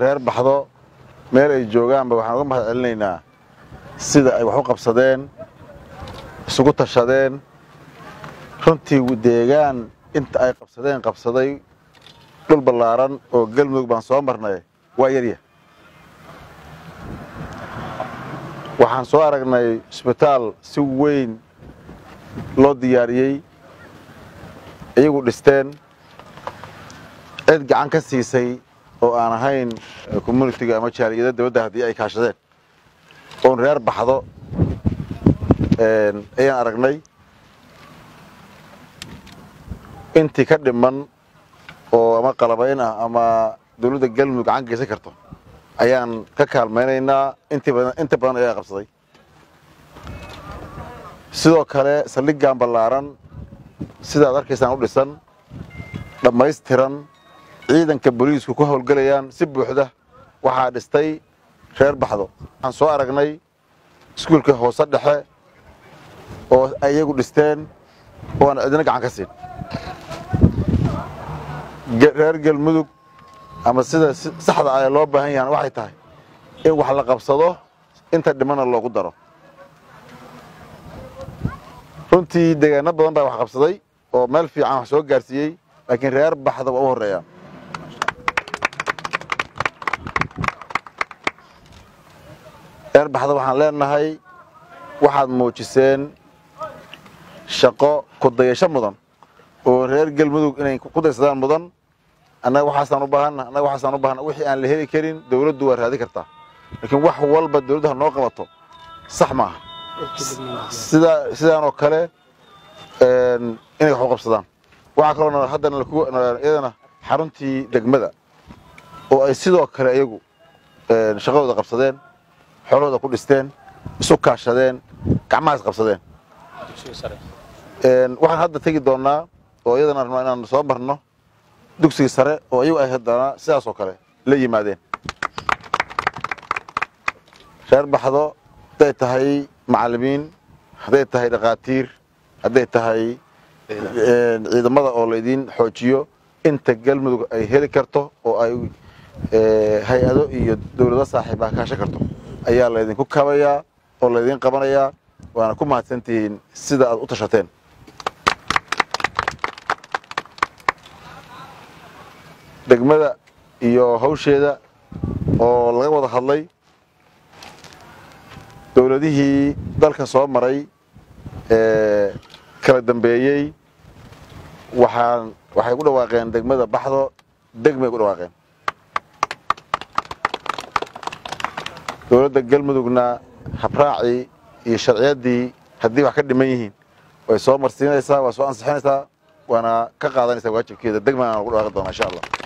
reer baxdo meel ay joogaanba waxaan uga mahad celinaynaa sida ay wax u qabsadeen isugu tashadeen runtii deegaan inta ay qabsadeen qabsaday dhul ballaaran oo galmudug baan soo marnay waa yarya waxaan soo aragnay isbitaal si weyn loo diyaariyey iyagu dhisteen cid gacan ka siisay oo aan ahayn communitiga ama jaaliyada dawladda haddii ay kaashadeen oon reer baxdo ayaan aragnay intii ka dhiman oo ama qalabayn ah ama dawladda galmudug gacan geysan karto ayaan ka kaalmaynaynaa intii badan inta badan ayaa qabsaday sidoo kale saldhiggan ballaaran sidaad arkaysaan u dhisan dhammaystiran ciidanka booliisku ku howlgelayaan si buuxda waxaa dhistay reer baxdo waxaan soo aragnay iskuulka hoose dhexe oo ay iyagu dhisteen oo aan cidina gacan ka siin reer galmudug ama sida saxda ah ee loo baahan yahan waxay tahay in wax la qabsado inta dhimana loogu daro runtii deegaano badan baa wax qabsaday oo meel fiican wax soo gaarsiiyey laakiin reer baxda waa u horreeyaan reer baxda waxaan leenahay waxaad muujiseen shaqo kudayasho mudan oo reer galmudug inay ku daysadaan mudan annaga waxaasaan u baahanna annaga waxaasaan u baahana wixii aan la heli karin dawladdu waa raadi kartaa laakiin wax walba dawladdu ha noo qabato sax maaha sida sidaanoo kale inay wax u qabsadaan waxaa kaloo haddana iyadana xaruntii degmada oo ay sidoo kale iyagu shaqadooda qabsadeen xoolahooda ku dhisteen isu kaashadeen gacmahaas qabsadeen waxaan hadda tegi doonnaa oo iyadana rabnaa inaan soo marno dugsiga sare oo iyagu ay haddana sidaas oo kale la yimaadeen reer baxdo hadday tahay macallimiin hadday tahay dhakhaatiir hadday tahay ciidamada oo laydiin xoojiyo inta galmudug ay heli karto oo ay hay-ado iyo dawlado saaxiib ah kaashan karto ayaa laydinku kabayaa oo laydiin qabanayaa waana ku mahadsantihiin sida aad u tashateen degmada iyo hawsheeda oo laga wada hadlay dawladihii dalka soo maray ee kala dambeeyey waxaan waxay ku dhawaaqeen degmada baxdo degmay ku dhawaaqeen dawladda galmudugna habraacii iyo sharciyaddii haddii wax ka dhiman yihiin way soo marsiinaysaa waa soo ansixinaysaa waana ka qaadanaysaa waajibkeeda degmana lagu dhawaaqi doonaa insha allah